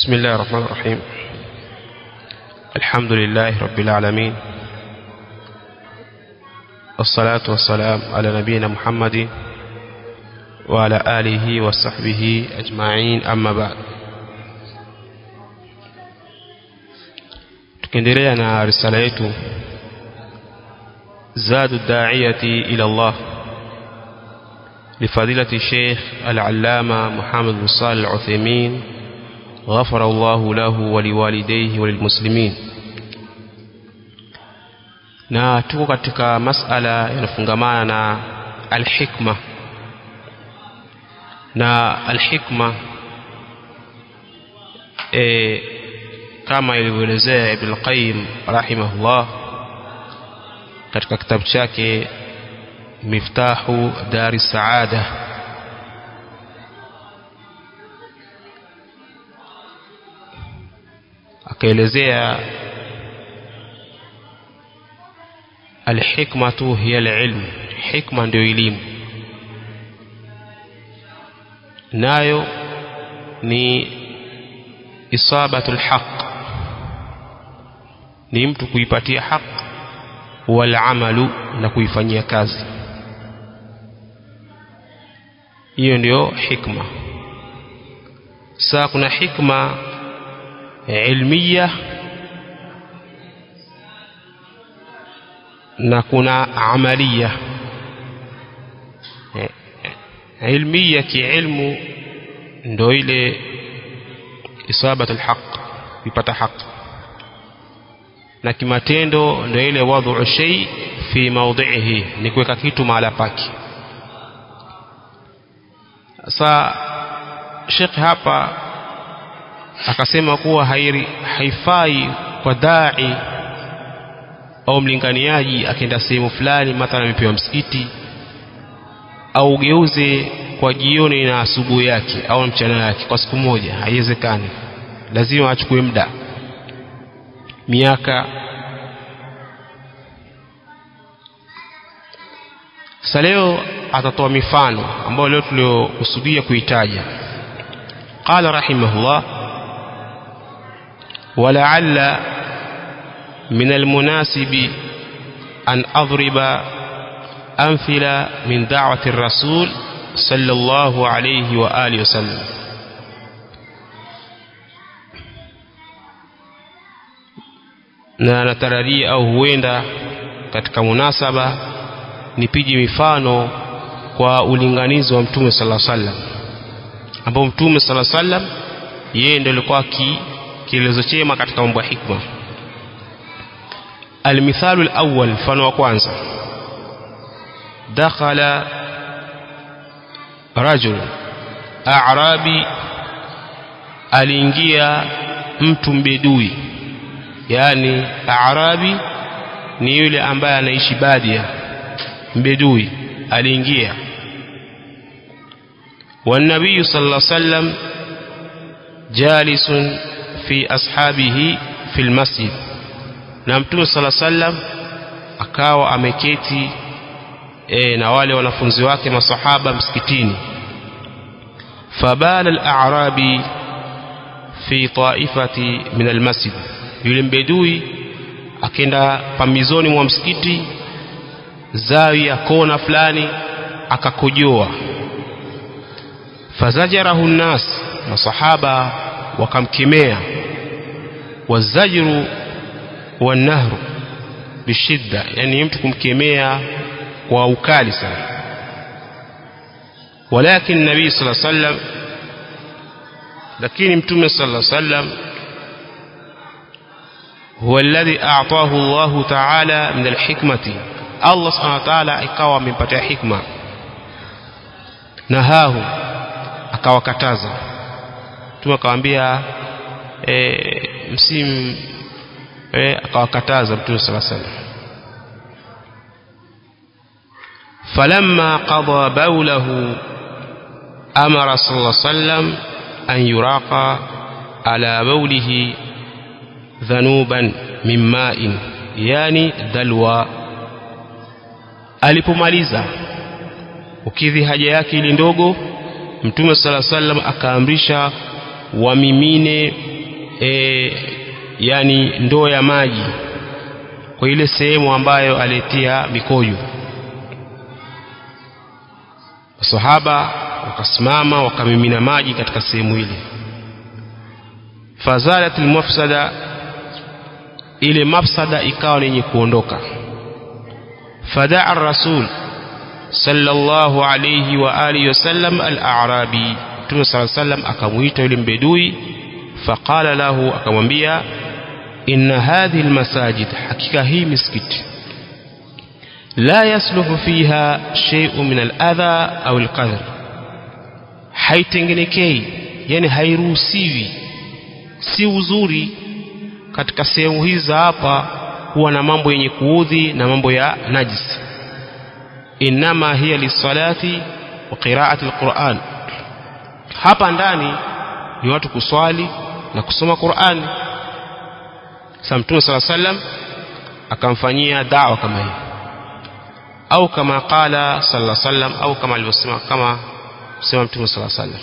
بسم الله الرحمن الرحيم الحمد لله رب العالمين والصلاة والسلام على نبينا محمد وعلى آله وصحبه أجمعين أما بعد tukiendelea na risala yetu zadu daiyati ila Allah لفضيلة الشيخ العلامة محمد بن صالح العثيمين غفر الله له ولوالديه وللmuslimin na tuko katika masala yanafungamana na alhikma na alhikma e, kama ilivyoelezea Ibn Qayyim rahimahullah katika kitabu chake miftahu dari saada akaelezea alhikmatu hiya alilm hikma ndio elimu nayo ni isabatu alhaq ni mtu kuipatia haq wal amalu na kuifanyia kazi hiyo ndio hikma saa kuna hikma ilmiya na kuna amaliya ilmiya kiilmu ndo ile isabat alhaq kupata haq na kimatendo ndo ile wadhu shay fi mawdhihi ni kuweka kitu mahala pake sa Sheikh hapa akasema kuwa hairi, haifai kwa dai au mlinganiaji akienda sehemu fulani mathalan amepewa msikiti au ugeuze kwa jioni na asubuhi yake au mchana yake kwa siku moja haiwezekani lazima achukue muda miaka sasa leo atatoa mifano ambayo leo tuliokusudia kuitaja qala rahimahullah ولعل من المناسب أن أضرب أمثلة من دعوة الرسول صلى الله عليه وآله وسلم na natarajia au huenda katika munasaba nipige mifano kwa ulinganizi wa mtume sala sallam ambao mtume sala sallam yeye ndio alikuwa kielezo chema katika mambo ya hikma almithalu alawwal mfano wa kwanza dakhala rajul a'rabi aliingia mtu mbedui yani a'rabi ni yule ambaye anaishi badia mbedui aliingia والنبي صلى الله عليه وسلم جالس fi ashabihi fil masjid na mtume sala sallam akawa ameketi e, na wale wanafunzi wake masahaba msikitini fabala al-a'rabi fi ta'ifati min al-masjid yule mbedui akenda pambizoni mwa msikiti zawi ya kona fulani akakojoa fazajarahu nnas masahaba wakamkemea wazajru wanahru bishidda yani mtu kumkemea kwa ukali sana walakin nabii sala sallam lakini mtume sala sallam huwa alladhi a'tahu Allah ta'ala min alhikmati Allah subhanahu wa ta'ala ikawa amempatia hikma nahahu akawakataza mtume akamwambia e, msimu e, akawakataza mtume sala salam falamma qada bawlahu amara sallallahu sallam an yuraqa ala bawlihi dhanuban min ma'in yani dalwa alipomaliza ukidhi haja yake ili ndogo mtume sala sallam akaamrisha wamimine e, yani ndoo ya maji kwa ile sehemu ambayo alitia mikojo masahaba wakasimama wakamimina maji katika sehemu ile fazalat almafsada ile mafsada ikawa ni yenye kuondoka fadaa rasul sallallahu alayhi wa alihi wasallam al-a'rabi Mtume صلى الله عليه وسلم akamuita yule mbedui faqala lahu akamwambia inna hadhihi almasajid hakika hii misikiti la yasluhu fiha shay'un min al-adha au al-qadr haitengenekei yani hairuhusiwi si uzuri katika sehemu hizi za hapa kuwa na mambo yenye kuudhi na mambo ya najis inama hiya lisalati wa qiraati alquran hapa ndani ni watu kuswali na kusoma Qur'ani sasa mtume sala sallam akamfanyia da'wa kama hii au kama qala sallallahu sallam au kama alivyosema kama sema mtume sala sallam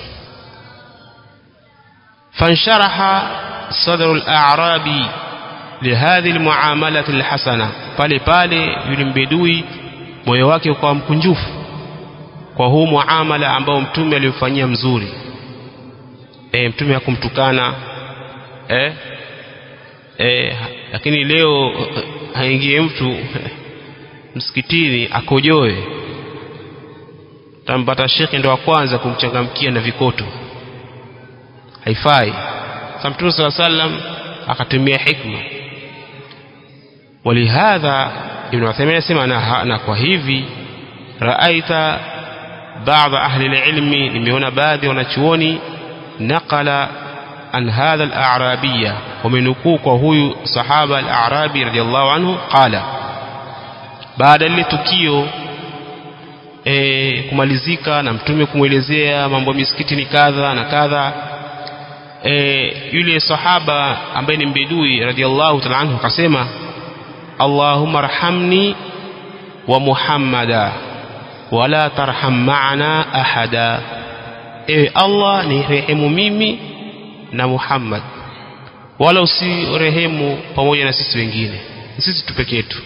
fansharaha sadru al-a'rabi lihadhi almuamalat alhasana pale pale yule mbedui moyo wake ukawa mkunjufu kwa huu muamala ambao mtume alimfanyia mzuri e, mtume hakumtukana e, e, lakini leo haingie mtu msikitini akojoe tampata shekhe ndo wa kwanza kumchangamkia na vikoto haifai sa mtume saa sallam akatumia hikma walihadha ibn Uthaymeen anasema na, na kwa hivi raaita baadhi ahli ilmi nimeona baadhi wanachuoni naqala an hadha al-a'rabiyya wamenukuu kwa huyu sahaba al-a'rabi radiyallahu anhu qala baada lile tukio e, kumalizika na mtume kumwelezea mambo misikiti ni kadha na kadha e, yule sahaba ambaye ni mbedui radiyallahu ta'ala anhu akasema Allahumma arhamni wa Muhammada wala tarham ma'ana ahada ewe Allah ni rehemu mimi na Muhammad wala usirehemu pamoja na sisi wengine sisi tu peke yetu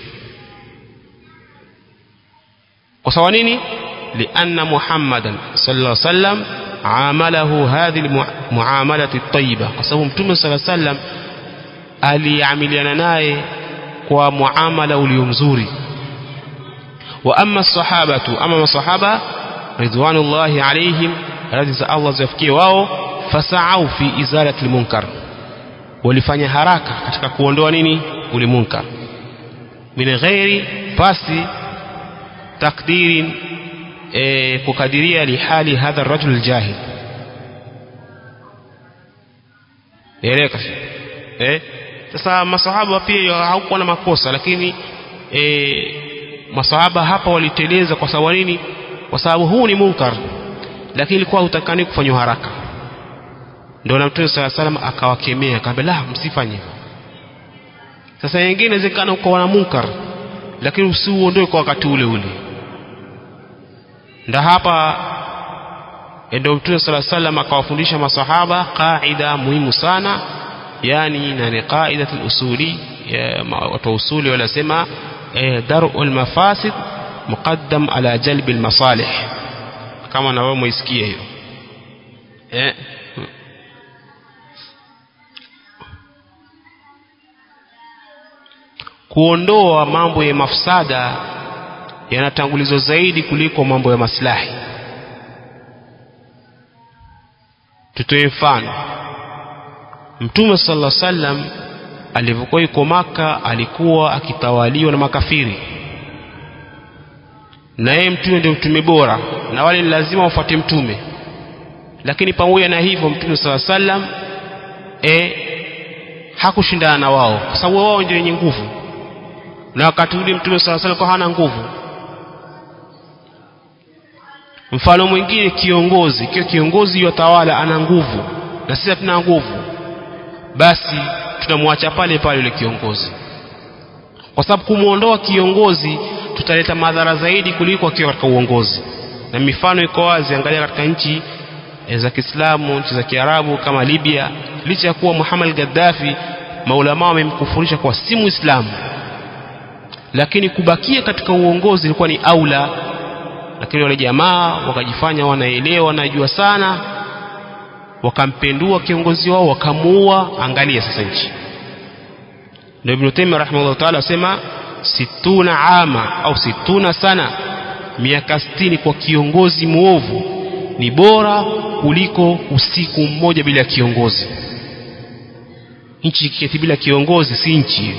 kwa sababu nini lianna Muhammadan sallallahu alaihi wasallam amalahu hadhihi almuamalati at-tayyiba kwa sababu mtume sallallahu alaihi wasallam aliamiliana naye kwa muamala ulio mzuri wa amma sahabatu ama masahaba ridwanullahi alaihim radhi za Allah ziwafikie wao fasaau fi izalati almunkar walifanya haraka katika kuondoa nini ule munkar min ghairi pasi takdirin e, kukadiria lihali hadha arrajul aljahil eleka eh sasa masahaba pia hawakuwa na makosa lakini e, masahaba hapa waliteleza kwa sababu nini kwa sababu huu ni munkar lakini ilikuwa hutakani kufanywa haraka ndio na mtume sala salam akawakemea akamwambia la msifanye hivyo sasa nyingine inawezekana uko na munkar lakini usiuondoe kwa wakati ule ule ndio hapa ndio mtume sala salam akawafundisha masahaba qaida muhimu sana yani na ni qaida al-usuli watu usuli wanasema dar'ul mafasid muqaddam ala jalbi al-masalih kama na wewe muisikie hiyo eh kuondoa mambo ya mafsada yanatangulizwa zaidi kuliko mambo ya maslahi tutoe mfano mtume sallallahu alaihi wasallam alivyokuwa yuko maka alikuwa akitawaliwa na makafiri na yeye mtume ndio mtume bora na wale ni lazima wafuate mtume lakini pamoja na hivyo mtume sallallahu alaihi wasallam e, hakushindana na wao kwa sababu wao ndio wenye nguvu na wakati ule mtume sallallahu alaihi wasallam hana nguvu mfano mwingine kiongozi kio kiongozi yotawala ana nguvu na sisi hatuna nguvu basi tunamwacha pale pale yule kiongozi kwa sababu kumwondoa kiongozi tutaleta madhara zaidi kuliko akiwa katika uongozi na mifano iko wazi angalia katika nchi za Kiislamu nchi za Kiarabu kama Libya licha ya kuwa Muhammad Gaddafi maulama wamemkufurisha kwa si Muislamu lakini kubakia katika uongozi ilikuwa ni aula lakini wale jamaa wakajifanya wanaelewa wanajua sana wakampendua kiongozi wao wakamuua angalia sasa nchi ndio Ibn Taymiyyah rahimahullah ta'ala asema situna ama au situna sana miaka sitini kwa kiongozi muovu ni bora kuliko usiku mmoja bila kiongozi nchi ikiketi bila kiongozi si nchi hiyo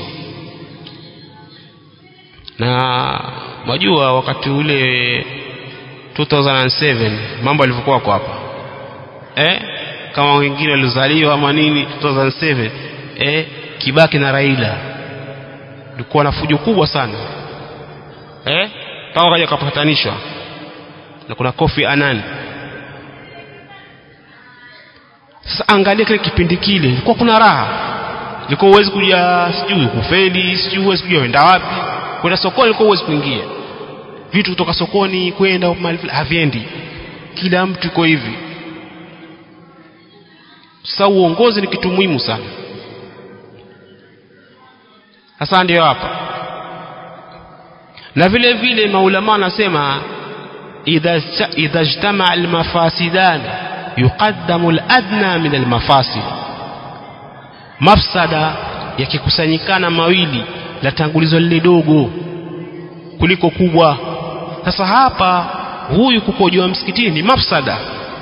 na majua wakati ule 2007 mambo yalivyokuwa kwa hapa eh kama wengine walizaliwa ama nini 2007 eh Kibaki na Raila ilikuwa na fujo kubwa sana eh kama kaja kapatanishwa na kuna Kofi Annan sasa angalia kile kipindi kile ilikuwa kuna raha ilikuwa uwezi kuja sijui kufeli sijui uwezi kuja wenda wapi kwenda sokoni ilikuwa uwezi kuingia vitu kutoka sokoni kwenda mahali haviendi kila mtu iko hivi sasa uongozi ni kitu muhimu sana sasa ndio hapa na vile vile maulama wanasema idha idha ijtama almafasidan yuqaddamu aladna min almafasid mafsada yakikusanyikana mawili latangulizwa lile dogo kuliko kubwa sasa hapa huyu kukojoa msikitini ni mafsada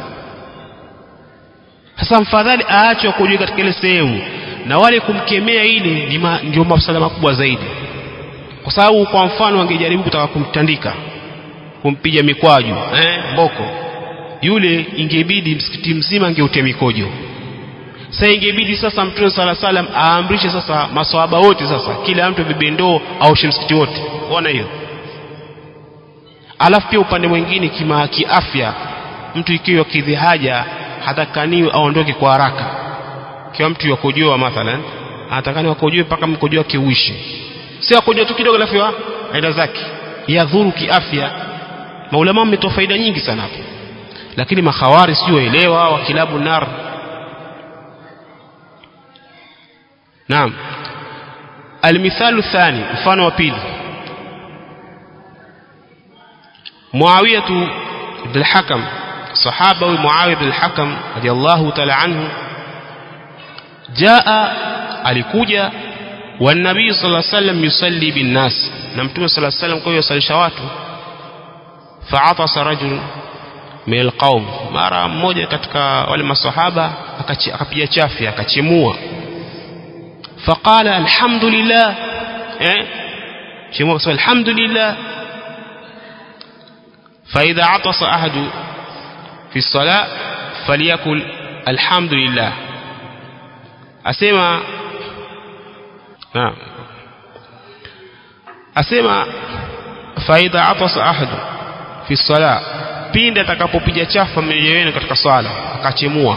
sasa mfadhali aachwe kukojoa katika ile sehemu na wale kumkemea ile ni ma, ndio mafsada makubwa zaidi kwa sababu kwa mfano angejaribu kutaka kumtandika kumpiga mikwaju eh, mboko yule ingebidi msikiti mzima angeutia mikojo sasa ingebidi sasa mtume sala salam aamrishe sasa maswahaba wote sasa kila mtu abebe ndoo aoshe msikiti wote unaona hiyo alafu pia upande mwingine kima kiafya mtu ikiwa kidhi haja hatakaniwi aondoke kwa haraka kiwa mtu yakojoa mathalan anatakani wakojoe mpaka mkojo wake uishe si akojoa tu kidogo alafu aenda zake yadhuru kiafya maulama wametoa faida nyingi sana hapo lakini makhawari sio elewa wa kilabu nar naam المثال الثاني mfano wa pili معاوية بن الحكم صحابة معاوية بن الحكم رضي الله تعالى عنه جاء alikuja والنبي صلى الله عليه وسلم يصلي بالناس na mtume صلى الله عليه وسلم kwa yusalisha watu فعطس رجل min alqaum mara mmoja katika wale masahaba akapiga chafya akachemua faqala alhamdulillah eh chemua kwa alhamdulillah فإذا عطس أحد في الصلاة فليقل الحمد لله أسمع نعم أسمع فإذا عطس أحد في الصلاة pindi atakapopiga chafa mmoja wenu katika swala akachemua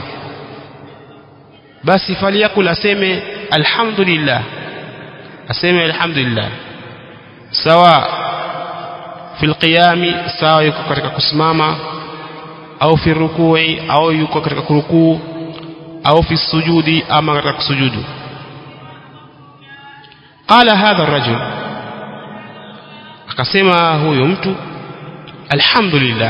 basi faliyakul aseme alhamdulillah aseme alhamdulillah sawa fil qiyami sawa yuko katika kusimama au fi rukui au yuko katika kurukuu au fi sujudi ama katika kusujudu qala hadha ar-rajul akasema huyo mtu alhamdulillah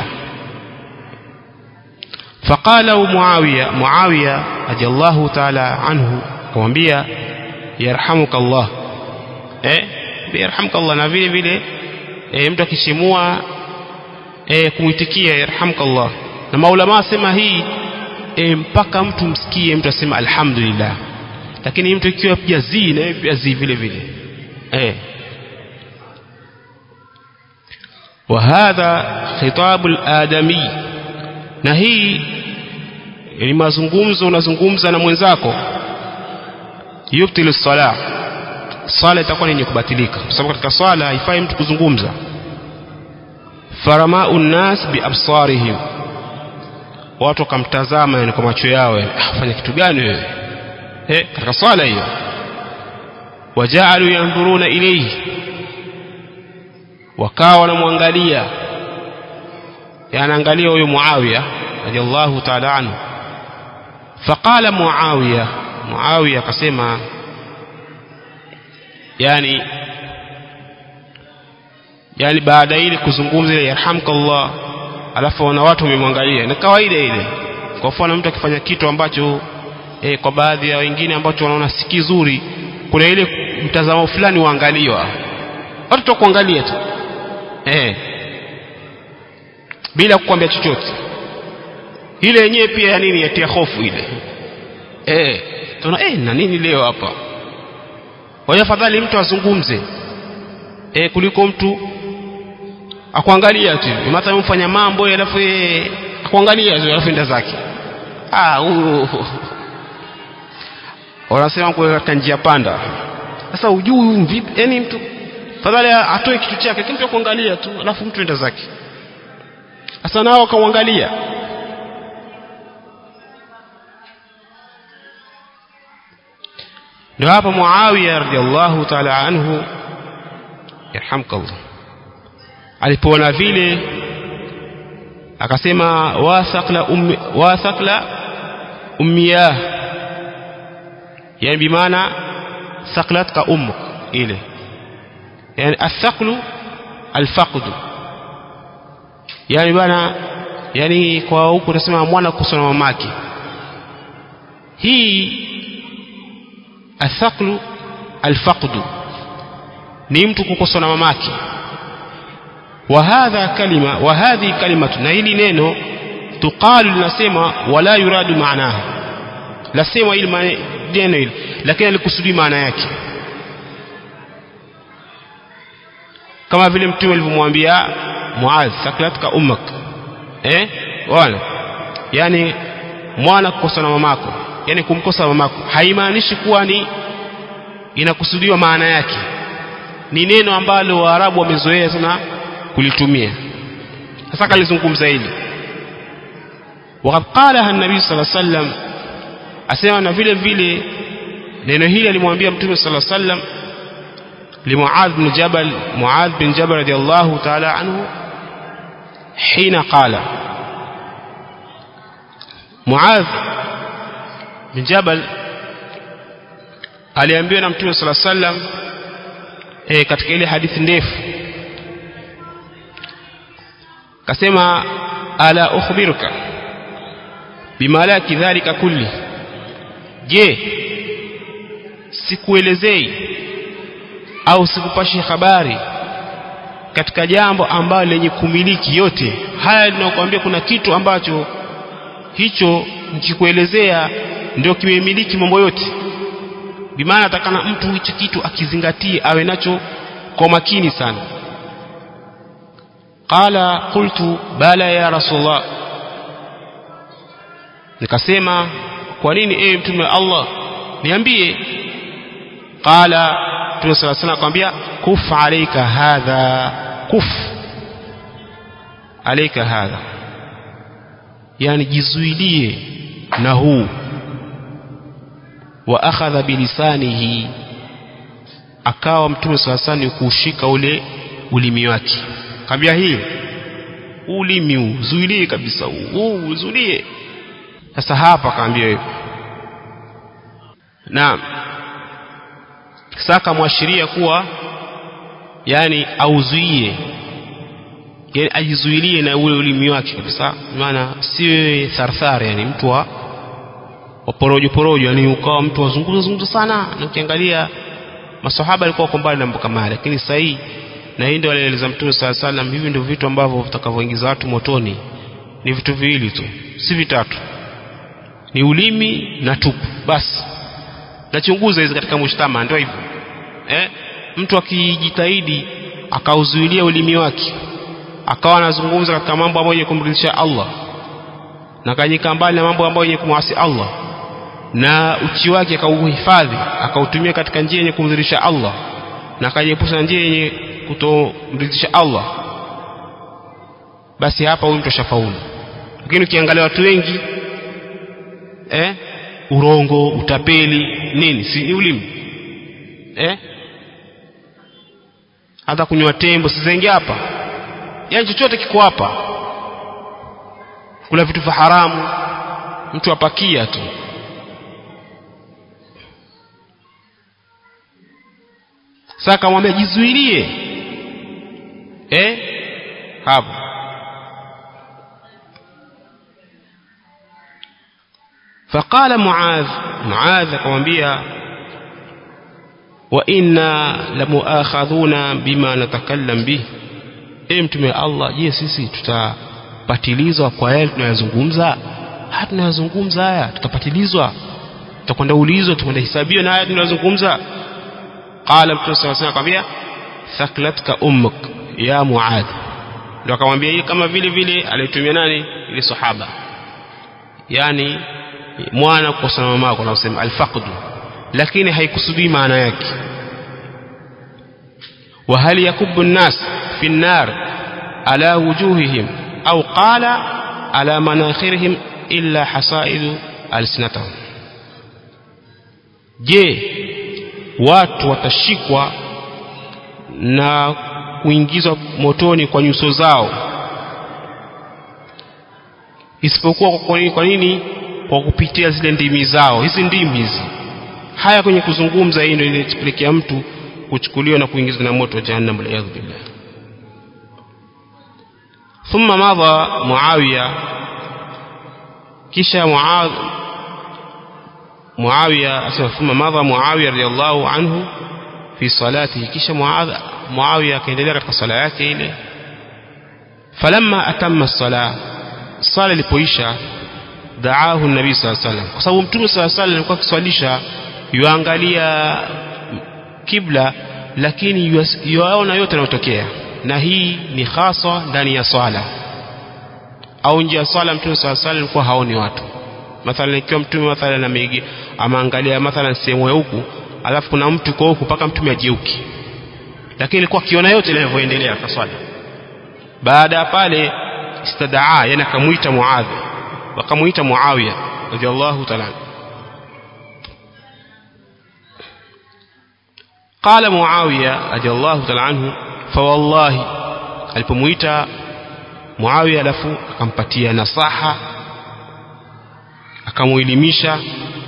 فقال معاوية معاوية رضي الله تعالى عنه kumwambia yarhamuka Allah eh yarhamuka Allah na vile vile eh, mtu akishimua eh, kumwitikia yarhamuka Allah na maulama asema hii eh, mpaka mtu msikie mtu asema alhamdulillah lakini mtu ikiwa pia zi na pia zi vile vile eh وهذا خطاب الآدمي na hii ni mazungumzo unazungumza na mwenzako yubtilu sala swala itakuwa yenye kubatilika kwa sababu katika swala haifai mtu kuzungumza faramau nnas biabsarihim watu wakamtazama yani kwa macho yao ah, fanya kitu gani wewe eh katika swala hiyo wajaalu yanzuruna ilayhi wakawa wanamwangalia yanaangalia huyo Muawiya radiyallahu ta'ala anhu faqala muawiya muawiya akasema yani yani baada ile kuzungumza ile yarhamkallah alafu wana watu wamemwangalia ni kawaida ile kwa mfano mtu akifanya kitu ambacho eh, kwa baadhi ya wengine ambacho wanaona si kizuri kuna ile mtazamo fulani waangaliwa watu tu kuangalia tu eh bila kukwambia chochote ile yenyewe pia ya nini yatia hofu ile eh tuna eh na nini leo hapa kwa hiyo afadhali mtu azungumze eh kuliko mtu akuangalia tu mathalan mfanya mambo alafu yeye akuangalia tu alafu enda zake ah huyu wanasema kwa katika njia panda sasa ujui vipi yani mtu fadhali atoe kitu chake lakini mtu kuangalia tu alafu mtu enda zake sasa nao akamwangalia ndio hapa Muawiya radhiallahu ta'ala anhu yarhamkallah alipoona vile akasema wathaqla ummi wathaqla ummiyah yani bimaana thaqlatka ummuk ile yani athaqlu alfaqdu yani bana yani kwa huku tunasema mwana kusoma mamake hii athaqlu alfaqdu ni mtu kukosa na mamake wa hadha kalima wa hadhi kalimatu na hili neno tuqalu linasema wala yuradu maanaha lasema ili neno hili lakini alikusudi maana yake kama vile mtume alivyomwambia Muadh saklatka ummak eh wana yani mwana kukosa na mamako yani kumkosa mamako haimaanishi kuwa ni inakusudiwa maana yake ni neno ambalo waarabu wamezoea sana kulitumia sasa kalizungumza hili وقد قالها النبي صلى الله عليه وسلم asema na vile vile neno hili alimwambia mtume صلى الله عليه وسلم لمعاذ بن جبل معاذ بن جبل رضي الله تعالى عنه حين قال معاذ بن جبل aliambiwa na mtume sala sallam e, katika ile hadithi ndefu kasema ala ukhbiruka bimalaki dhalika kulli je sikuelezei au sikupashi habari katika jambo ambalo lenye kumiliki yote haya linakuambia kuna kitu ambacho hicho nikikuelezea ndio kimemiliki mambo yote bimaana atakana mtu hicho kitu akizingatie awe nacho kwa makini sana qala qultu bala ya rasulullah nikasema kwa nini ewe mtume wa Allah niambie qala mtume sala sana akamwambia kuf alayka hadha kuf alayka hadha yani jizuilie na huu wa akhadha bilisanihi akawa mtume sala sana kuushika ule ulimi wake kambia hii ulimi uzuilie kabisa huu uzuilie sasa hapa kaambia hivyo naam sasa mwashiria kuwa yani auzuie yani ajizuilie na ule ulimi wake kabisa maana siwe tharthar yani mtu wa porojo porojo yani ukawa mtu wazungumza zungumza sana na ukiangalia masahaba alikuwa kwa mbali na mambo kama lakini sasa hii na hii ndio alieleza mtume sala salam hivi ndio vitu ambavyo vitakavyoingiza watu motoni ni vitu viwili tu si vitatu ni ulimi na tupu basi nachunguza hizi katika mshtama ndio hivyo eh mtu akijitahidi akauzuilia ulimi wake akawa anazungumza katika mambo ambayo yenye kumridhisha Allah na kanyika mbali na mambo ambayo yenye kumwasi Allah na uchi wake akauhifadhi akautumia katika njia yenye kumridhisha Allah na akajiepusha na njia yenye kutomridhisha Allah basi hapa huyu mtu ashafaulu lakini ukiangalia watu wengi eh urongo utapeli nini si ni ulimi eh hata kunywa tembo sizengi hapa yani chochote kiko hapa kula vitu vya haramu mtu apakia tu sasa akamwambia jizuilie eh hapo فقال معاذ معاذ akamwambia wa inna lamuakhadhuna bima natakallam bih e mtume Allah je sisi tutapatilizwa kwa yale tunayozungumza haya tunayozungumza haya tutapatilizwa tutakwenda ulizwa tutakwenda hisabiwa na haya tunayozungumza qala mtume sallallahu alayhi wasallam akamwambia thaklatka ummuk ya muadh ndio akamwambia hii kama vile vile alitumia nani ile sahaba yani mwana kukosa na mamako na usema alfaqdu lakini haikusudii maana yake wa hal yakubbu an-nas fi an-nar ala wujuhihim au qala ala manakhirihim illa hasaidu alsinatahum je watu watashikwa na kuingizwa motoni kwa nyuso zao isipokuwa kwa nini, kwa nini kwa kupitia zile ndimi zao hizi ndimi hizi haya kwenye kuzungumza hii ndio inapelekea mtu kuchukuliwa na kuingizwa na moto wa jahannam waliyadhu billah thumma madha muawiya kisha muadh muawiya asema thumma madha muawiya radiyallahu anhu fi salatihi kisha muadh muawiya akaendelea katika sala yake ile falamma atamma as-sala sala ilipoisha daahu nabii sallallahu alaihi wasallam kwa sababu mtume sallallahu alaihi wasallam alikuwa akiswalisha yuangalia kibla lakini yuaona yote yanayotokea na hii ni hasa ndani ya swala au nje ya swala mtume sallallahu alaihi wasallam alikuwa haoni watu mathalan ikiwa mtume mathalan amegi amaangalia mathalan sehemu ya huku alafu kuna mtu kwa huku mpaka mtume ajeuki lakini alikuwa akiona yote yanavyoendelea kwa swala baada ya pale istadaa yani akamuita muadh wakamuita muawiya radhiallahu ta'ala قال معاوية رضي الله تعالى عنه فوالله alipomuita Muawiya alafu akampatia nasaha akamuelimisha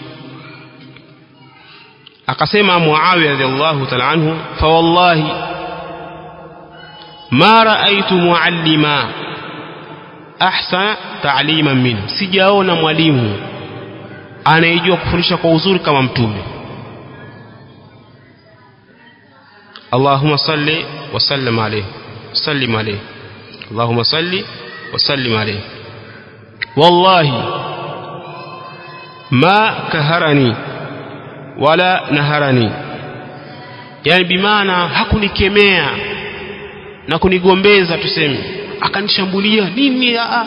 akasema Muawiya radhiallahu ta'ala anhu fa wallahi ma ra'aytu muallima ahsana ta'liman minhu sijaona mwalimu anayejua kufundisha kwa uzuri kama mtume اللهم صل وسلم عليه سلم عليه اللهم صل وسلم عليه والله ما كهرني ولا نهرني yani bimaana hakunikemea na kunigombeza tuseme akanishambulia nini aa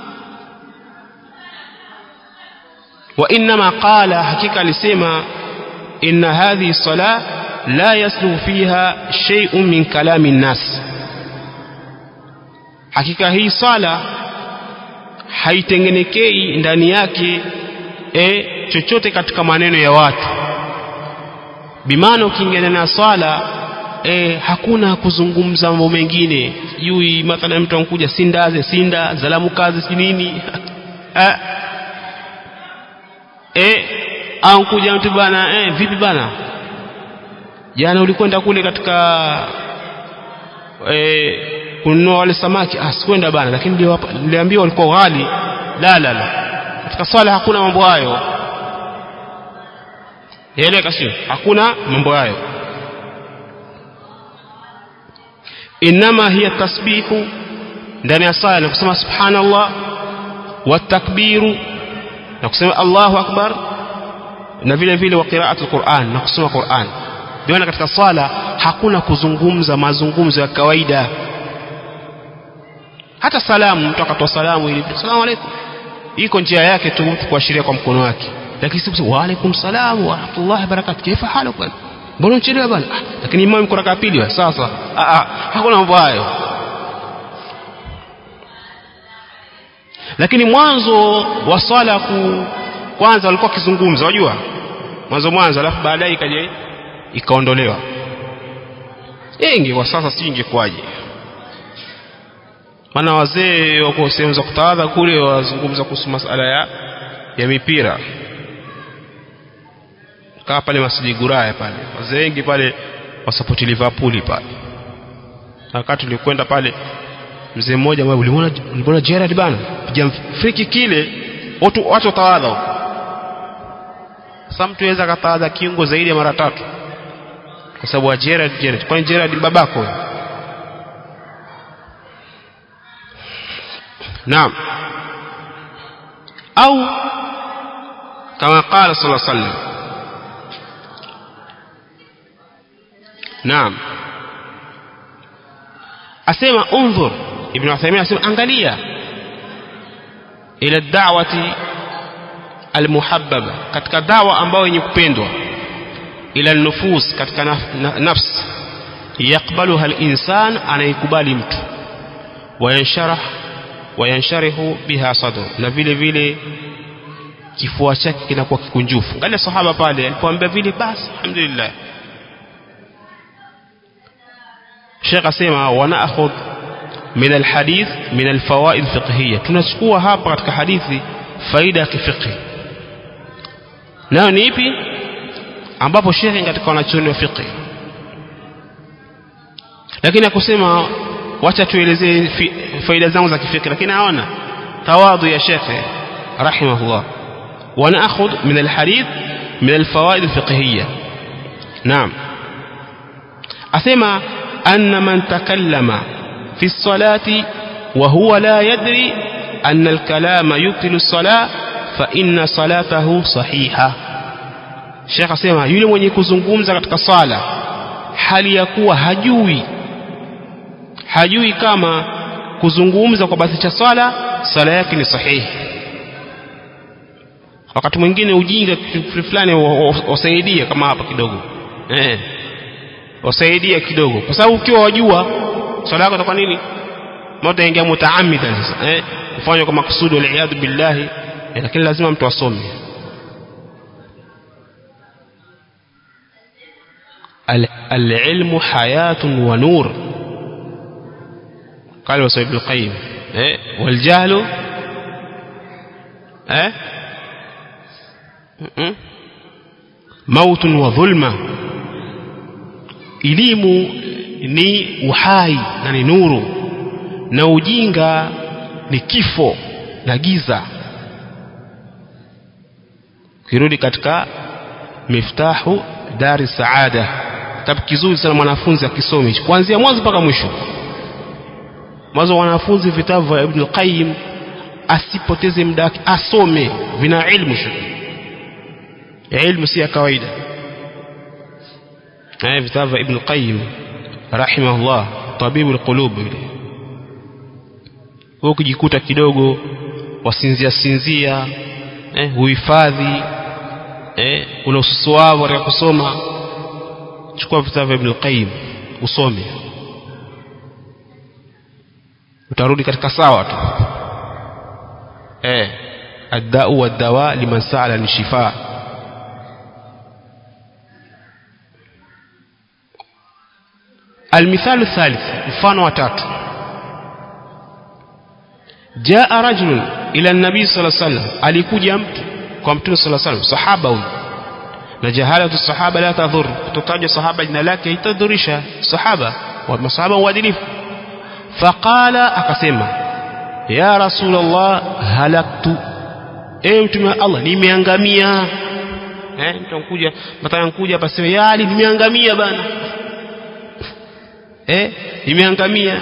wa inma qala hakika alisema inna hadhihi salah la yasluhu fiha shay'un min kalami nnas hakika hii sala haitengenekei ndani yake e, chochote katika maneno ya watu bimaana ukiingia na swala e, hakuna kuzungumza mambo mengine sijui mathalan mtu ankuja sindaze sinda zalamu kazi si nini e, ankuja mtu bana e, vipi bana jana ulikwenda kule katika e, kununua wale samaki ah sikwenda bana lakini niliambiwa walikuwa ghali la la la katika swala hakuna mambo hayo yaeleka sio hakuna mambo hayo inama hiya tasbihu ndani ya sala na kusema subhanallah wa takbiru na kusema Allahu akbar na vile vile wa qira'atul Qur'an na kusoma Qur'an ndio katika swala hakuna kuzungumza mazungumzo ya kawaida hata salamu mtu akatoa salamu ili salamu alaykum iko njia yake tu mtu kuashiria kwa mkono wake lakini si wa alaykum salam wa rahmatullahi barakatuh kaifa haluka bwana mbona unachelewa bwana ah, lakini imam yuko raka pili sasa ah ah hakuna mambo hayo lakini mwanzo wa swala ku kwanza walikuwa kizungumza unajua mwanzo mwanzo alafu baadaye ikaje ikaondolewa ingi kwa sasa si ingekuwaje maana wazee wako sehemu za kutawadha kule wazungumza kuhusu masala ya ya mipira kaa pale Masjid Guraya pale wazee wengi pale wasapoti Liverpool pale wakati tulikwenda pale mzee mmoja ambaye ulimwona ulimwona Gerard bana piga friki kile watu watu watawadha huko sasa mtu aweza katawadha kiungo zaidi ya mara tatu kwa sababu wa Gerard Gerard kwani Gerard babako naam au kama qala sallallahu alaihi wasallam naam asema unzur ibn Uthaymeen asema angalia ila da'wati almuhabbaba katika dawa ambayo yenye kupendwa ila nufus katika naf, na, nafsi yakbaluha alinsan anaikubali mtu wayansharah wayansharihu biha sadru na vile vile kifua chake kinakuwa kikunjufu angalia sahaba pale alipoambia vile basi alhamdulillah Sheikh asema wanaakhudh min alhadith min alfawaid fiqhiyya tunachukua hapa katika hadithi faida ya kifiqhi nayo ni ipi ambapo Sheikh katika wanachuoni wa fiqh lakini akusema wacha tuelezee faida zangu za kifiqh lakini haona tawadhu ya Sheikh rahimahullah ونأخذ من الحديث من الفوائد الفقهية نعم أثم أن من تكلم في الصلاة وهو لا يدري أن الكلام يبطل الصلاة فإن صلاته صحيحة Sheikh asema yule mwenye kuzungumza katika sala hali ya kuwa hajui hajui kama kuzungumza kwa basi cha swala sala yake ni sahihi wakati mwingine ujinga fulani wasaidia kama hapa kidogo eh wasaidia kidogo kwa sababu ukiwa wajua swala yako itakuwa nini moto ingia mutaamida sasa eh kufanywa kwa makusudi wal billahi eh, lakini lazima mtu asome العلم حياة ونور قال وسيد ابن القيم إيه؟ والجهل إيه؟ موت وظلمة elimu ni uhai na ni nuru na ujinga ni kifo na giza kirudi katika miftahu dari saada kitabu kizuri sana mwanafunzi akisome kuanzia mwanzo mpaka mwisho mwanzo wanafunzi vitabu vya Ibn Qayyim asipoteze muda wake asome vina ilmu shukri ilmu si ya kawaida haya vitabu vya Ibn Qayyim rahimahullah tabibu alqulub wewe ukijikuta kidogo wasinzia sinzia eh uhifadhi eh una ususuavu katika kusoma chukua vitabu vya Ibn Qayyim usome utarudi katika sawa tu eh ad-da'u wad-dawa liman sa'ala an-shifa المثال الثالث mfano wa tatu jaa rajulun ila nabii sallallahu alaihi wasallam alikuja mtu kwa mtume sallallahu alaihi wasallam sahaba huyu na jahalatu sahaba la tadhur kutotaja sahaba jina lake haitadhurisha sahaba wa masahaba uadilifu faqala akasema ya rasulullah halaktu e mtume wa Allah nimeangamia eh mtu ankuja mataka ankuja hapa sema ya ali nimeangamia bana eh nimeangamia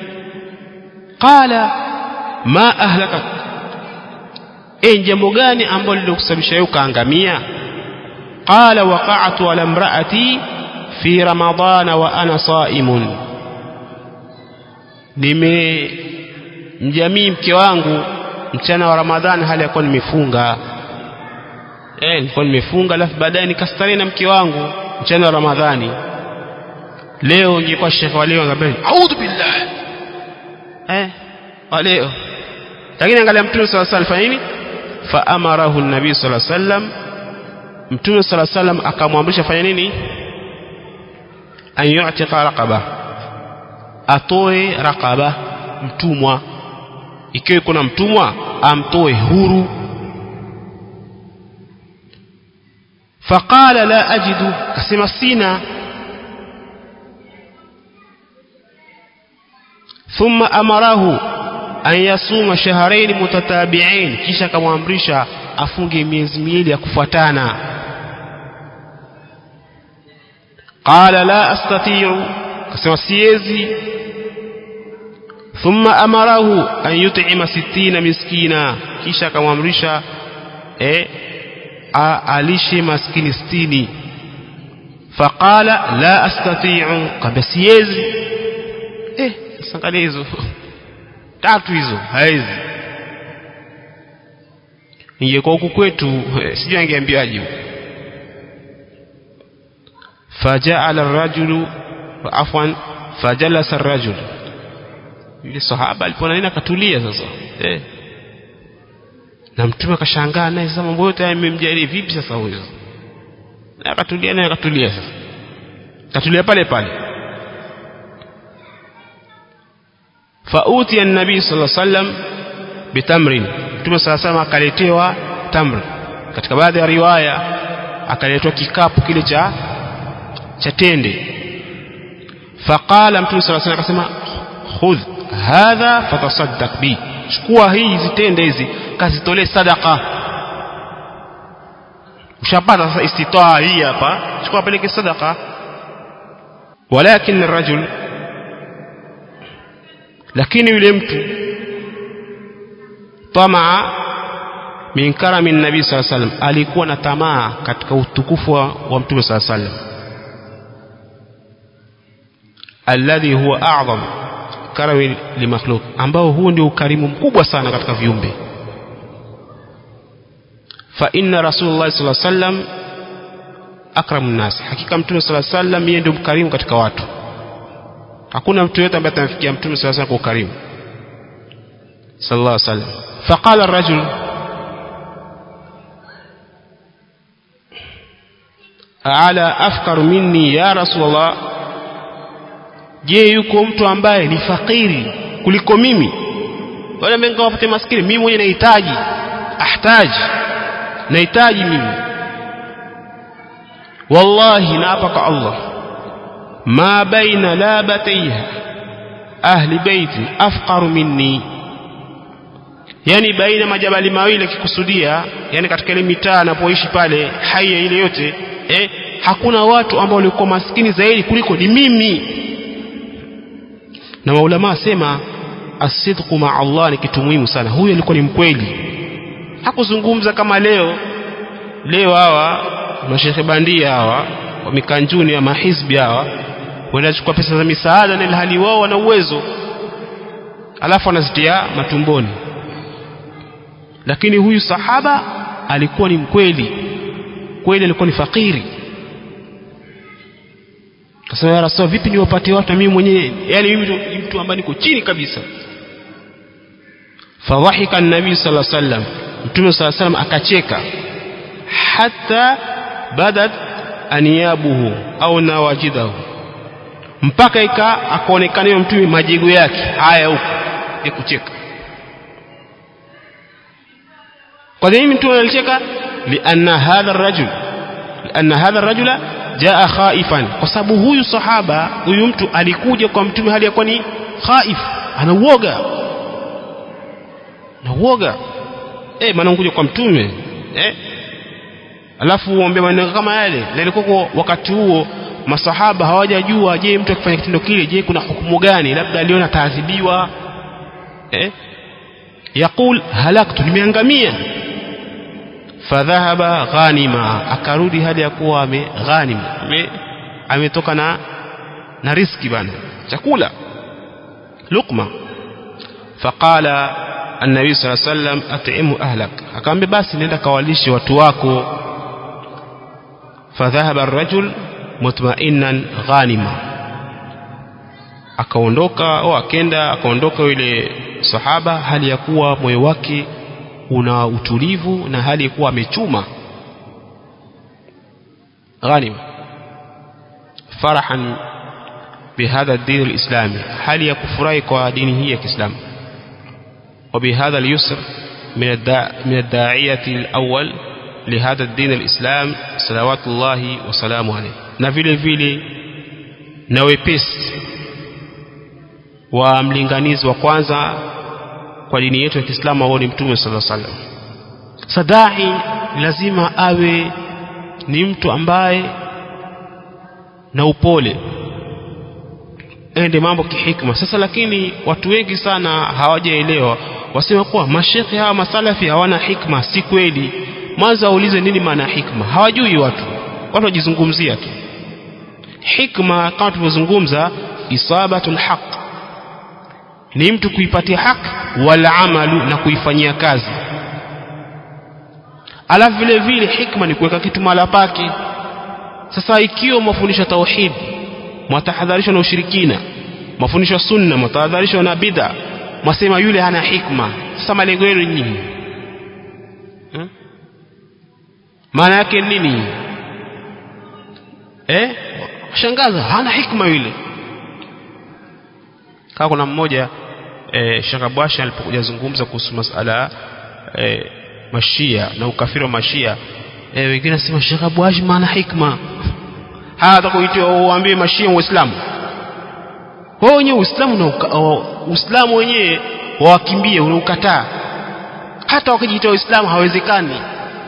qala ma ahlakak eh jambo gani ambalo lilokusababisha wewe ukaangamia qala waqa'tu ala imraati fi ramadana wa ana saimun nime mjamii mke wangu mchana wa ramadhani hali ya kuwa nimefunga eh nilikuwa nimefunga alafu baadaye nikastarehe na mke wangu mchana wa ramadhani leo ingekuwa shekhe wa leo angaambia a'udhu billah eh wa leo lakini angalia mtume sallallahu alaihi wasallam nini fa amarahu an-nabii sallallahu alaihi wasallam mtume sallallahu alaihi wasallam akamwamrisha fanya nini an yu'tiqa raqaba atoe raqaba mtumwa ikiwa iko na mtumwa amtoe huru faqala la ajidu kasema sina thumma amarahu an yasuma shahrain mutatabi'ain kisha akamwamrisha afunge miezi miwili ya kufuatana qala la astati'u kasema siwezi thumma amarahu an yut'ima sittina miskina kisha akamwamrisha eh alishe maskini sitini faqala la astati'u kamba siwezi eh sangalia hizo tatu hizo haizi ingekuwa huku kwetu sijui angeambiaje فجعل الرجل عفوا فجلس الرجل yule sahaba alipoona nini akatulia sasa eh na mtume akashangaa naye sasa mambo yote yamemjalia vipi sasa huyo na akatulia naye akatulia sasa akatulia pale pale fauti an-nabii sallallahu alaihi wasallam bitamrin mtume sallallahu alaihi wasallam akaletewa tamr katika baadhi ya riwaya akaletwa kikapu kile cha cha tende faqala mtume sallallahu alaihi wasallam akasema khudh hadha fatasaddaq bi chukua hii hizi tende hizi kazitolee sadaka ushapata sasa istitaa hii hapa chukua peleke sadaka walakin الرجل lakini yule mtu tamaa min karami nabii saa sallam alikuwa na tamaa katika utukufu wa, wa mtume saa sallam alladhi huwa a'zam karami limakhluq ambao huu ndio ukarimu mkubwa sana katika viumbe fa inna rasulullah sallallahu alaihi wasallam akramun nas hakika mtume sallallahu alaihi wasallam yeye ndio mkarimu katika watu hakuna mtu yote ambaye atamfikia mtume sallallahu alaihi wasallam kwa ukarimu sallallahu alaihi wasallam faqala ar-rajul ala afkar minni ya rasulullah je yuko mtu ambaye ni fakiri kuliko mimi wale ambao ngawapate maskini mimi mwenyewe nahitaji ahtaji nahitaji mimi wallahi naapa kwa Allah ma baina labataiha ahli baiti afqaru minni yani baina majabali mawili akikusudia yani katika ile mitaa anapoishi pale haya ile yote eh, hakuna watu ambao walikuwa maskini zaidi kuliko ni mimi na maulama asema asidqu ma Allah ni kitu muhimu sana huyu alikuwa ni mkweli hakuzungumza kama leo leo hawa mashekhe bandia hawa wa mikanjuni ya mahizbi hawa wanachukua pesa za misaada na ilhali wao wana uwezo alafu wanazitia matumboni lakini huyu sahaba alikuwa ni mkweli kweli alikuwa ni fakiri kasema ya rasul vipi niwapatie watu na mimi mwenyewe yani mimi ni mtu ambaye niko chini kabisa fadhahika an-nabii sallallahu alaihi wasallam mtume sallallahu alaihi wasallam akacheka hata badat aniyabuhu au nawajidahu mpaka ika akaonekana yule mtume majigo yake haya huko ya kucheka kwa nini mtume alicheka lianna hadha ar-rajul lianna hadha ar-rajula jaa khaifan kwa sababu huyu sahaba huyu mtu alikuja kwa mtume hali yakuwa ni khaif ana uoga na uoga eh maana unakuja kwa mtume eh alafu uombe maneno kama yale na ilikuwa wakati huo masahaba hawajajua je mtu akifanya kitendo kile je kuna hukumu gani labda aliona taadhibiwa eh yakul halaktu nimeangamia fadhahaba ghanima akarudi hali ya kuwa ame ghanim ame ametoka na na riski bana chakula lukma faqala النبي صلى الله عليه وسلم أطعمه أهلك akamwambia basi nenda kawalishe watu wako فذهب الرجل مطمئنا غانما akaondoka au akenda akaondoka yule sahaba hali ya kuwa moyo wake una utulivu na hali ya kuwa amechuma ghanima farahan بهذا الدين الإسلامي هل يكفرائك ودينه الإسلام وبهذا اليسر من, الداع من الداعية الأول لهذا الدين الإسلام صلوات الله وسلامه عليه na vile vile na wepesi wa mlinganizi wa kwanza kwa dini yetu ya Kiislamu ambao ni Mtume sallallahu alaihi wasallam. Sadai lazima awe ni mtu ambaye na upole ende mambo kihikma. Sasa lakini watu wengi sana hawajaelewa, wasema kuwa mashekhe hawa masalafi hawana hikma. Si kweli. Mwanzo waulize nini maana ya hikma. Hawajui watu, watu wajizungumzia tu. Hikma kama tulivyozungumza, isabatul haq ni mtu kuipatia haki wala amalu na kuifanyia kazi. Alafu vile vile hikma ni kuweka kitu mahala pake. Sasa ikiwa mafundisho tauhid, mwatahadharishwa na ushirikina, mafundisho sunna, mwatahadharishwa na bid'a, mwasema yule hana hikma. Sasa malengo yenu nyinyi hmm? maana yake nini? Eh, shangaza hana hikma yule kama kuna mmoja e, Sheikh Abwashi alipokuja zungumza kuhusu masala e, mashia na ukafiri wa mashia e, wengine nasema Sheikh Abwashi maana hikma hata kuitwa uambie mashia uislamu wao wenyewe uislamu na uislamu wenyewe wawakimbie unaukataa hata wakijiita uislamu hawezekani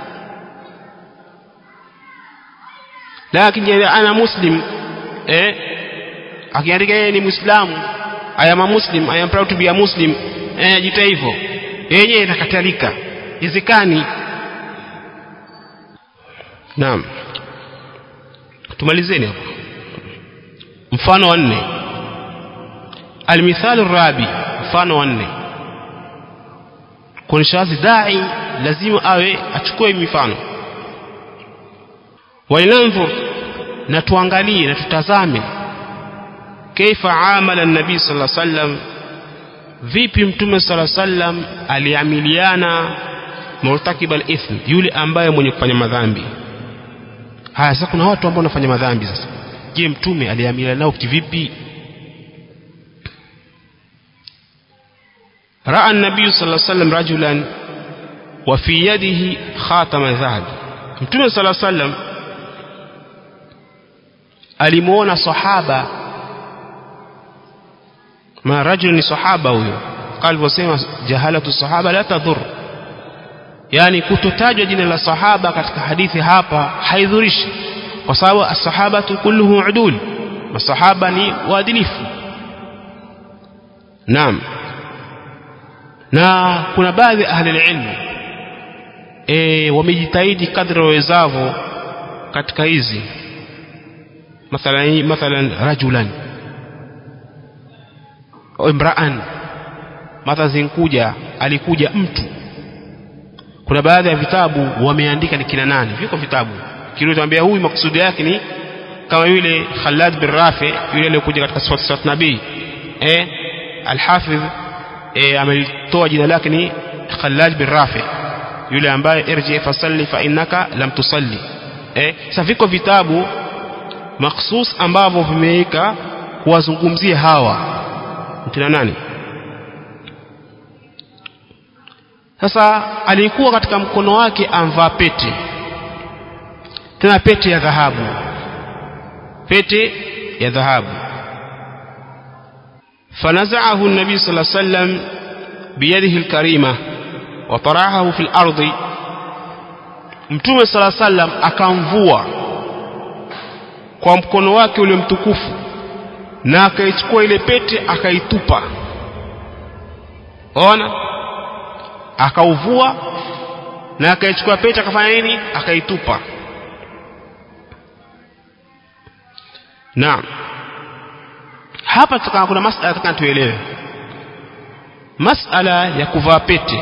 lakini ana muslim eh akiandika yeye ni muislamu I am a Muslim, I am proud to be a Muslim. Eh, jita hivyo. Yenyewe inakatalika. Izikani. Naam. Tumalizeni hapo. Mfano wa nne. Almithalu rabi, mfano wa nne. Kunishazi dai lazima awe achukue mifano. Walinanzur na tuangalie na tutazame kaifa amala nabii sala sallam vipi mtume sala sallam aliamiliana murtakib al-ithm yule ambaye mwenye kufanya madhambi haya sasa kuna watu ambao wanafanya madhambi sasa je mtume aliamiliana nao kivipi raa nabii sala sallam rajulan wa fi yadihi khatama dhahab mtume sala sallam alimuona sahaba ma rajul ni sahaba huyo alivyosema jahalatu sahaba la tadhur yani kutotajwa jina la sahaba katika hadithi hapa haidhurishi kwa sababu as-sahabatu kulluhum udul masahaba ni waadilifu naam na kuna baadhi ya ahli ilmu e, wamejitahidi kadri wawezavyo katika hizi mathalan mathalan rajulan imraan mata zinkuja alikuja mtu kuna baadhi ya vitabu wameandika ni kina nani viko vitabu kilitwambia huyu makusudi yake ni kama yule Khalad bin Rafi yule aliyokuja katika sifat sifat nabii eh alhafidh eh amelitoa jina lake ni Khalad bin Rafi yule ambaye irji fasalli fa innaka lam tusalli eh sasa viko vitabu makhsus ambavyo vimeweka kuwazungumzia hawa kina nani sasa alikuwa katika mkono wake amvaa pete tena pete ya dhahabu pete ya dhahabu فنزعه النبي صلى الله عليه وسلم بيده الكريمة وطرحه في الأرض mtume sala sallam akamvua kwa mkono wake ule mtukufu na akaichukua ile pete akaitupa ona akauvua na akaichukua pete akafanya nini akaitupa naam hapa tutaka kuna masala nataka tuelewe masala ya kuvaa pete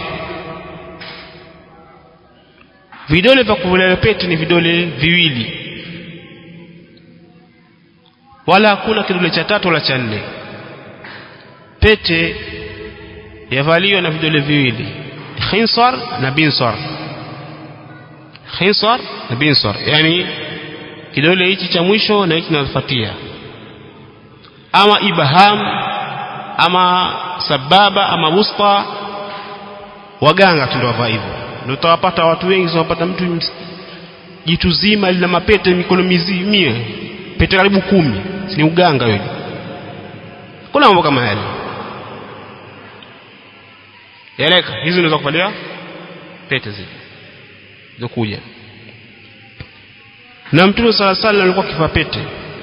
vidole vya kuvaa pete ni vidole viwili wala hakuna kidole cha tatu wala cha nne pete yavaliwa na vidole viwili khinsar na binsar khinsar na binsar yani kidole hichi cha mwisho na hichi kinafuatia ama ibham ama sababa ama wusta waganga tu ndio wavaa hivyo ndio utawapata watu wengi unapata mtu ms- jitu zima lina mapete mikono mizimie pete karibu kumi si ni uganga wewe kuna mambo kama yale yaleka hizi unaweza kuvalia pete zile zokuja na mtume sala sala alikuwa kifaa pete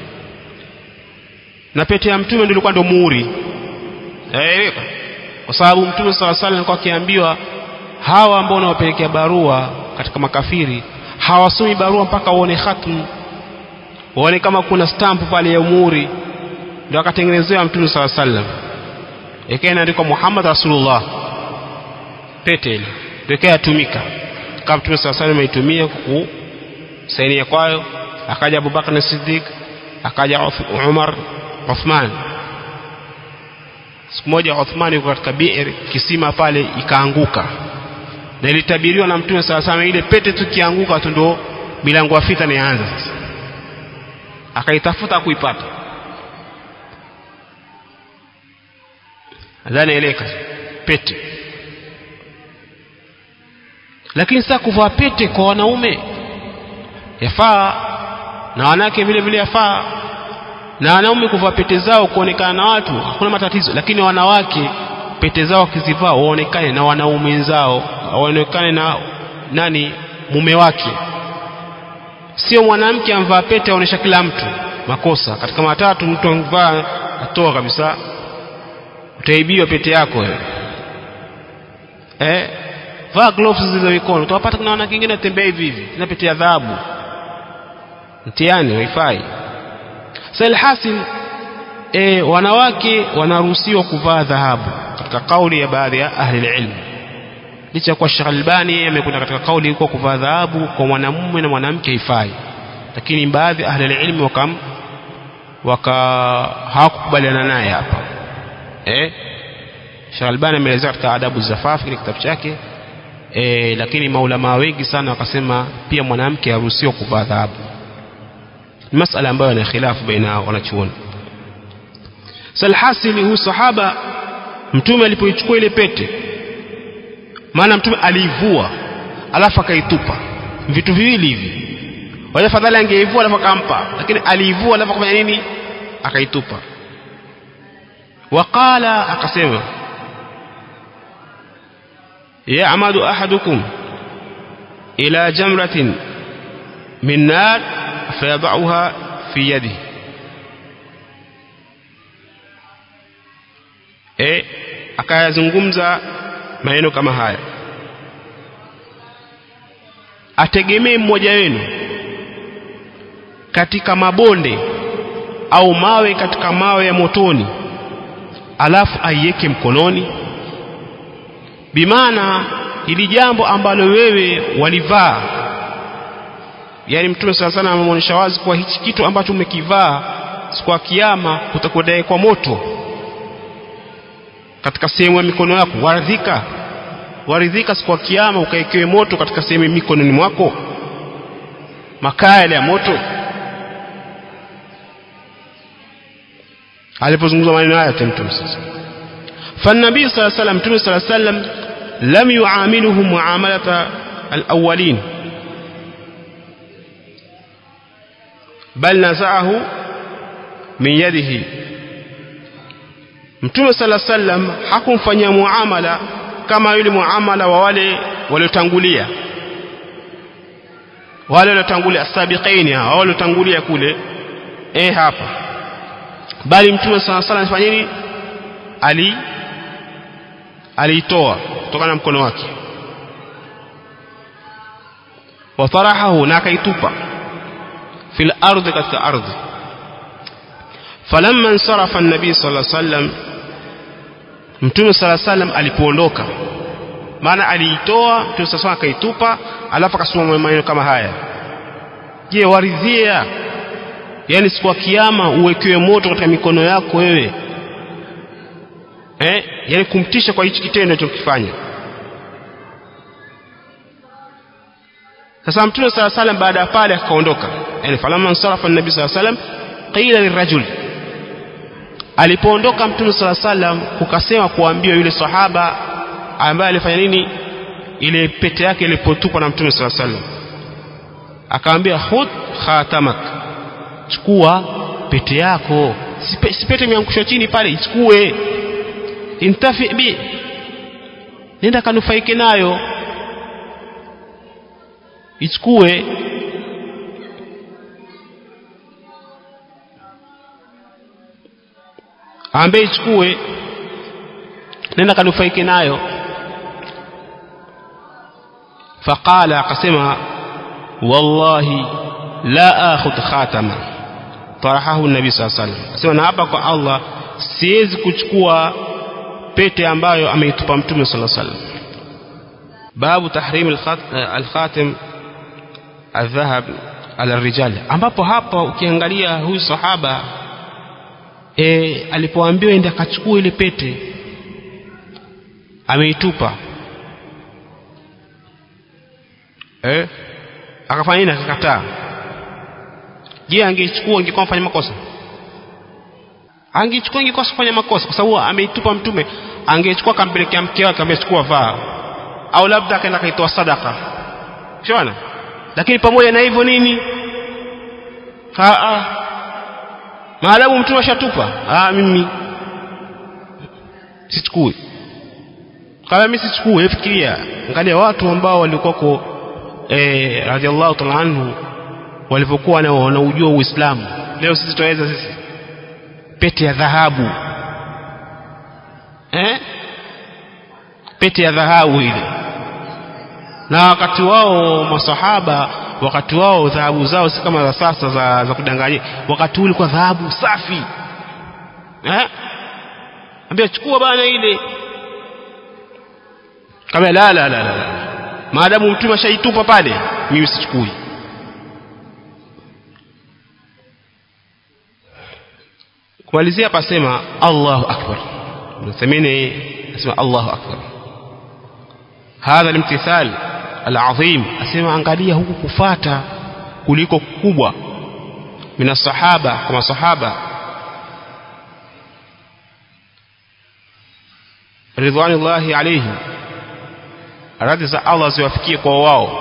na pete ya mtume ndio ilikuwa ndio muhuri yaeleka kwa sababu mtume sala sala alikuwa akiambiwa hawa ambao wanawapelekea barua katika makafiri hawasomi barua mpaka waone khatmu waone kama kuna stamp pale ya muhuri ndio akatengenezewa mtume sala sallam ikawa inaandikwa Muhammad Rasulullah pete ile ndio ikawa yatumika kama mtume sala sallam aitumia kuku sainia kwayo akaja Abubakar Siddiq akaja Uth- Umar Uthman siku moja Uthman yuko katika bi'r kisima pale ikaanguka na ilitabiriwa na mtume sala sallam ile pete tukianguka tu ndio milango ya fitna inaanza sasa akaitafuta kuipata nadhani eleka pete lakini sasa kuvaa pete kwa wanaume yafaa na wanawake vile vile yafaa na wanaume kuvaa pete zao kuonekana na watu hakuna matatizo lakini wanawake pete zao wakizivaa waonekane na wanaume wenzao waonekane na nani mume wake sio mwanamke amvaa pete aonesha kila mtu makosa katika matatu mtu amvaa atoa kabisa utaibiwa pete yako wewe eh vaa gloves zile mikono utawapata kuna wanawake wengine watembea hivi hivi na pete ya dhahabu mtihani haifai sasa alhasil e, wanawake wanaruhusiwa kuvaa dhahabu katika kauli ya baadhi ya ahli ilmu licha ya kuwa Sheikh Albani yeye amekwenda katika kauli ilikuwa kuvaa dhahabu kwa mwanamume na mwanamke haifai lakini baadhi ya ahli ilmu wakam waka hawakukubaliana naye hapa eh Sheikh Albani ameelezea katika adabu zafafi kile kitabu chake e, lakini maulama wengi sana wakasema pia mwanamke haruhusiwa kuvaa dhahabu ni masala ambayo yana khilafu baina wanachuoni salhasili huyu sahaba mtume alipoichukua ile pete maana mtume aliivua alafu akaitupa vitu viwili hivi wale fadhali angeivua alafu akampa lakini aliivua alafu akafanya nini akaitupa waqala akasema يعمد أحدكم إلى جمرة من نار فيضعها في يده e akayazungumza maneno kama haya ategemee mmoja wenu katika mabonde au mawe katika mawe ya motoni alafu aiweke mkononi bimaana ili jambo ambalo wewe walivaa yani mtume sana sana ameonyesha wazi kwa hichi kitu ambacho umekivaa siku ya kiyama utakwenda kwa moto katika sehemu ya mikono yako waridhika waridhika siku ya kiyama ukaekewe moto katika sehemu ya mikononi mwako makaa yale ya moto alipozungumza maneno haya mtume sasa فالنبي صلى الله عليه وسلم متى صلى الله عليه وسلم لم يعاملهم معاملة الأولين بل نزعه من يده Mtume sala sallam hakumfanyia muamala kama yule muamala wa wale waliotangulia wale waliotangulia asabiqaini hao waliotangulia kule eh hapa bali Mtume sala sallam alifanya nini ali aliitoa kutokana na mkono wake watarahahu na akaitupa fil ardhi katika ardhi falamma insarafa an-nabi sallallahu alayhi wasallam mtume sallallahu alayhi wasallam alipoondoka maana aliitoa mtume sallallahu akaitupa alafu akasoma maneno kama haya je waridhia yani siku ya kiyama uwekewe moto katika mikono yako wewe eh yani kumtisha kwa hichi kitendo alichokifanya sasa mtume sala salam baada ya pale akaondoka yani falamma ansarafa an-nabi sala salam qila lirajul alipoondoka mtume sala salam kukasema kuambiwa yule sahaba ambaye alifanya nini ile pete yake ilipotupwa na mtume sala salam akamwambia khudh khatamak chukua pete yako si, si pete imeangushwa chini pale ichukue intafi bi nenda kanufaike nayo ichukue ambaye ichukue nenda kanufaike nayo faqala akasema wallahi la akhudh khatama tarahahu nabi saa salam asema na hapa kwa allah siwezi kuchukua pete ambayo ameitupa mtume saa salam babu tahrim alkhatim aldhahab ala rijal ambapo hapa ukiangalia huyu sahaba e, alipoambiwa ende akachukua ile pete ameitupa eh akafanya nini akakataa je angeichukua ingekuwa mfanya makosa angechukua ingekuwa kufanya makosa kwa sababu ameitupa mtume angechukua akampelekea mke wake amechukua vaa au labda akaenda kaitoa sadaka shona lakini pamoja na hivyo nini haa maadamu mtume ashatupa ah mimi sichukui kama mimi sichukui fikiria angalia watu ambao walikuwako eh radhiallahu ta'ala anhu walivyokuwa na wanaujua Uislamu leo sisi tunaweza sisi pete ya dhahabu eh pete ya dhahabu ile na wakati wao masahaba wakati wao dhahabu zao si kama za sasa za, za kudanganya wakati ule kwa dhahabu safi eh ambia chukua bana ile kama la la la la maadamu mtume ashaitupa pale mimi sichukui kumalizia pasema Allahu akbar mthamini asema Allahu akbar hadha limtithal alazim asema angalia huku kufata kuliko kubwa mina sahaba kama sahaba ridwanullahi alayhim radhi za Allah ziwafikie kwa wao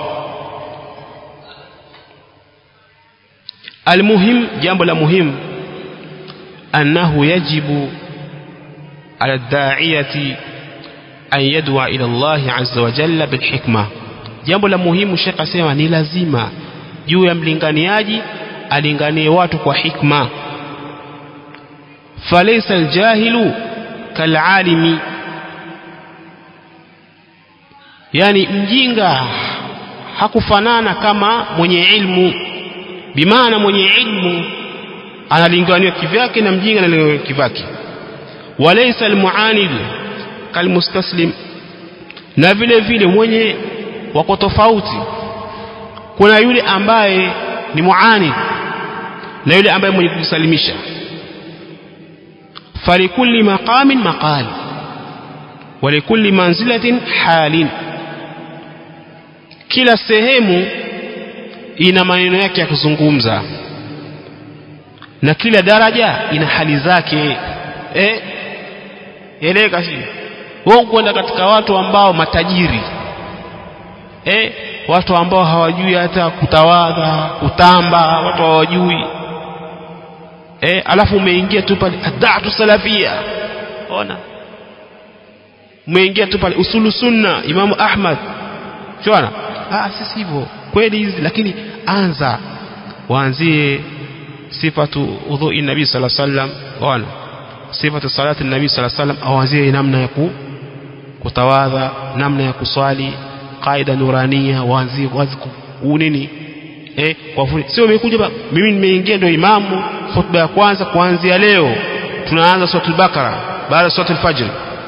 almuhim jambo la muhimu أنه يجب على الداعية أن يدعو إلى الله عز وجل بالحكمة jambo la muhimu shekh asema ni lazima juu ya mlinganiaji alinganie watu kwa hikma falaysa aljahilu kalalimi yani mjinga hakufanana kama mwenye ilmu bimaana mwenye ilmu analinganiwa kivyake na mjinga analinganiwa kivyake walaysa almuanid kalmustaslim na vile vile mwenye wako tofauti kuna yule ambaye ni muanid na yule ambaye mwenye kujisalimisha falikulli maqamin maqal walikulli manzilatin halin kila sehemu ina maneno yake ya kuzungumza na kila daraja ina hali zake eh eleka si wao kwenda katika watu ambao matajiri eh watu ambao hawajui hata kutawadha kutamba watu hawajui eh alafu umeingia tu pale adatu salafia ona umeingia tu pale usulu sunna imamu ahmad shona ah sisi hivyo kweli hizi lakini anza waanzie sifatu udhui nabii sala sallam ona sifatu salati nabii sala sallam awazie namna ya ku, kutawadha namna ya kuswali qaida nurania waanzie wazi nini eh kwa fundi sio umekuja ba mimi nimeingia ndio imamu khutba ya kwanza kuanzia leo tunaanza suratul bakara baada ya suratul fajr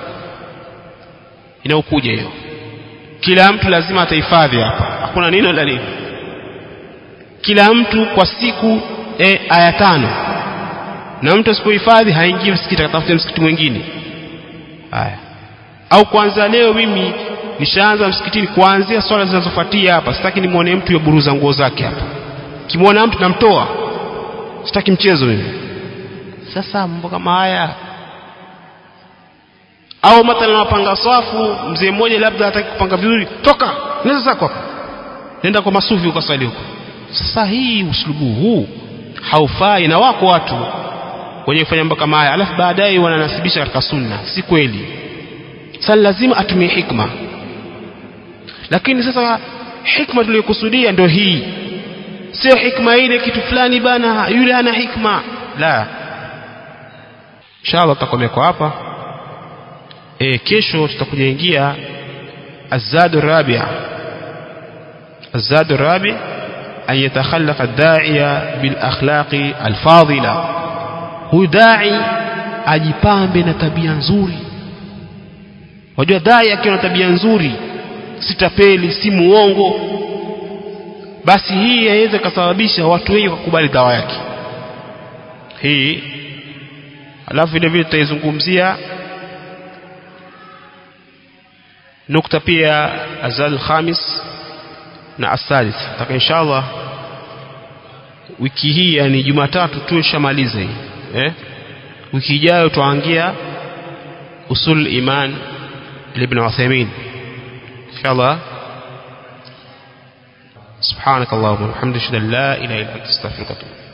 inaokuja hiyo kila mtu lazima atahifadhi hapa hakuna neno la nini kila mtu kwa siku e, aya tano na mtu asipohifadhi haingii msikiti akatafuta msikiti mwingine haya au kwanza leo mimi nishaanza msikitini kuanzia swala zinazofuatia hapa sitaki nimwone mtu yaburuza nguo zake hapa kimwona mtu namtoa sitaki mchezo mimi sasa mambo kama haya au mathalan wapanga swafu mzee mmoja labda hataki kupanga vizuri toka nenda zako hapa nenda kwa masufi ukaswali huko sasa hii uslubu huu haufai na wako watu wenye kufanya mambo kama haya alafu baadaye wananasibisha katika sunna si kweli sasa lazima atumie hikma lakini sasa hikma tuliyokusudia ndio hii sio hikma ile kitu fulani bana yule hana hikma la inshallah tutakomea kwa hapa e, kesho tutakuja ingia azadu rabia azadu rabi an yatakhallaqa ad-da'iya bil akhlaqi al-fadila huyu dai ajipambe na tabia nzuri wajua dai akiwa na tabia nzuri si tapeli si muongo basi hii yaweza kusababisha watu wengi kukubali dawa yake hii alafu vile vile tutaizungumzia nukta pia azal khamis na asadis taka inshallah wiki hii yani jumatatu tu ishamaliza hii eh? wiki ijayo tuangia usul iman ibn Uthaymeen inshallah سبحانك اللهم وبحمدك اشهد ان لا اله الا انت استغفرك واتوب